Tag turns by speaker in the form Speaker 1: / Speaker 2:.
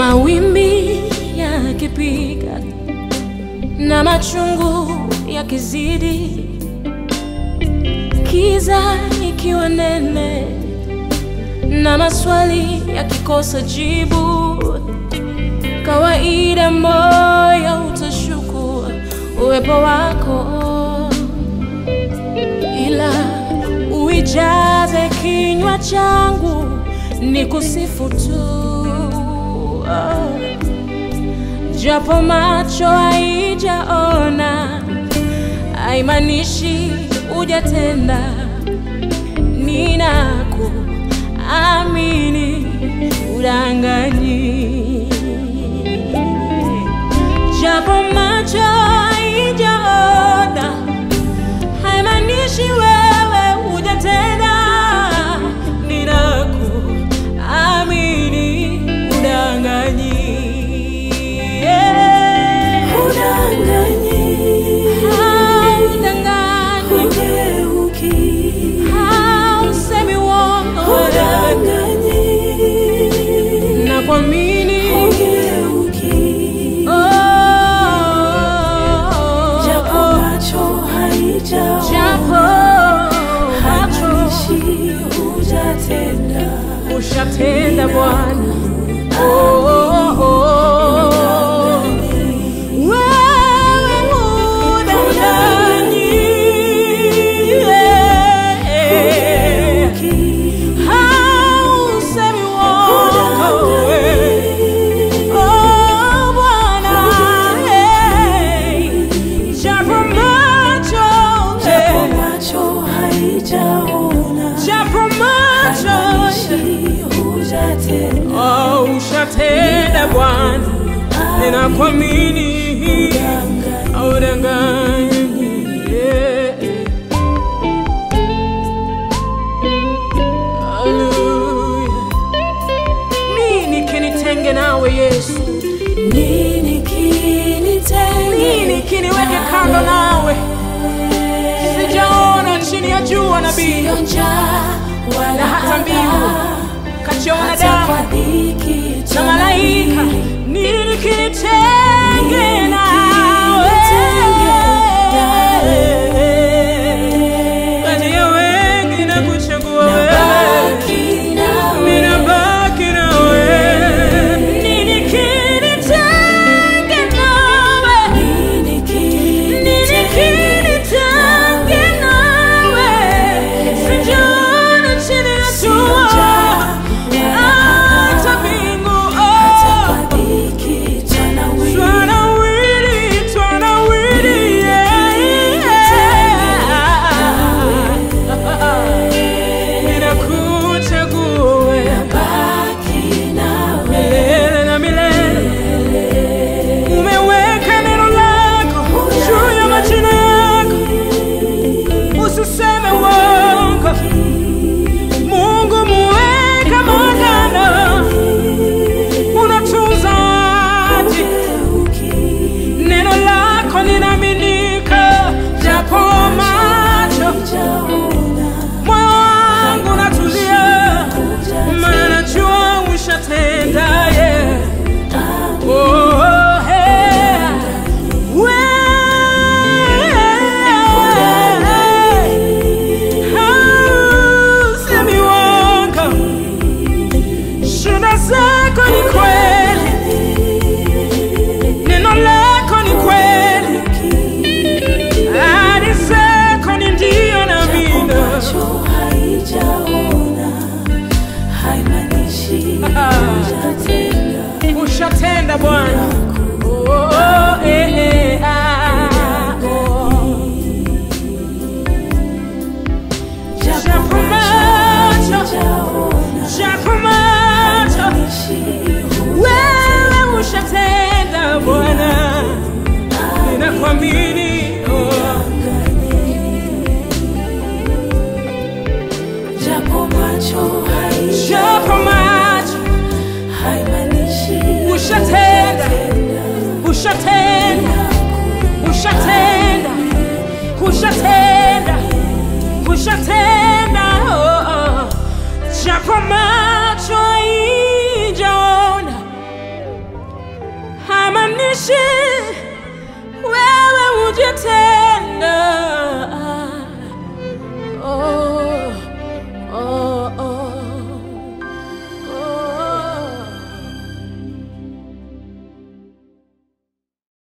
Speaker 1: Mawimbi yakipiga na machungu yakizidi, kiza ikiwa nene na maswali yakikosa jibu, kawaida moyo utashuku uwepo wako, ila uijaze kinywa changu ni kusifu tu oh. Japo macho haijaona haimaanishi hujatenda. Ninakuamini, udanganyi. Japo macho haijaona haimaanishi wewe hujatenda. Ninakuamini, udanganyi. Yeah. Haudanganyi. Hausemi uongo. Nakuamini. Oh. Japo macho ushatenda Bwana. Oh, oh, oh. Wewe udanganyi. Yeah. Hausemi uongo. Oh, Bwana. Hey. Japo macho, hey. Japo macho, oh, ushatenda Bwana, ninakuamini, haudanganyi. Yeah. Hallelujah. Nini kinitenge nawe Yesu? Nini kiniweke kando nawe? Sijaona chini ya jua nabii na hata mbingu kachiona damu na malaika. Nini kinitenge nawe? Kati ya wengi na kuchagua wewe, ninabaki na wewe. Nini kinitenge nawe? Nini kinitenge nawe? Sijaona chini ya jua hata mbingu, oh. Twanawiri, twanawiri, yeah, yeah. Ninakuchagua wewe milele na milele. Umeweka neno lako juu ya majina yako, usiseme uongo. Mungu muweka magano, unatunza hadi neno lako linaaminika, japo macho moyo wangu natulia, maana najua ushatenda, yeah. Oh, yeah. Wewe, hausemi uongo. Shuhuda zako ni kweli, neno lako ni kweli, ahadi zako ni ndio na amina. Ushatenda Bwana. Oh, eh, eh, ah, oh. Japo macho, japo macho, wewe ushatenda Bwana, ninakuamini. oh. Japo macho, ushatenda, ushatenda, ushatenda, ushatenda, ushatenda. oh, oh. Japo macho haijaona nishi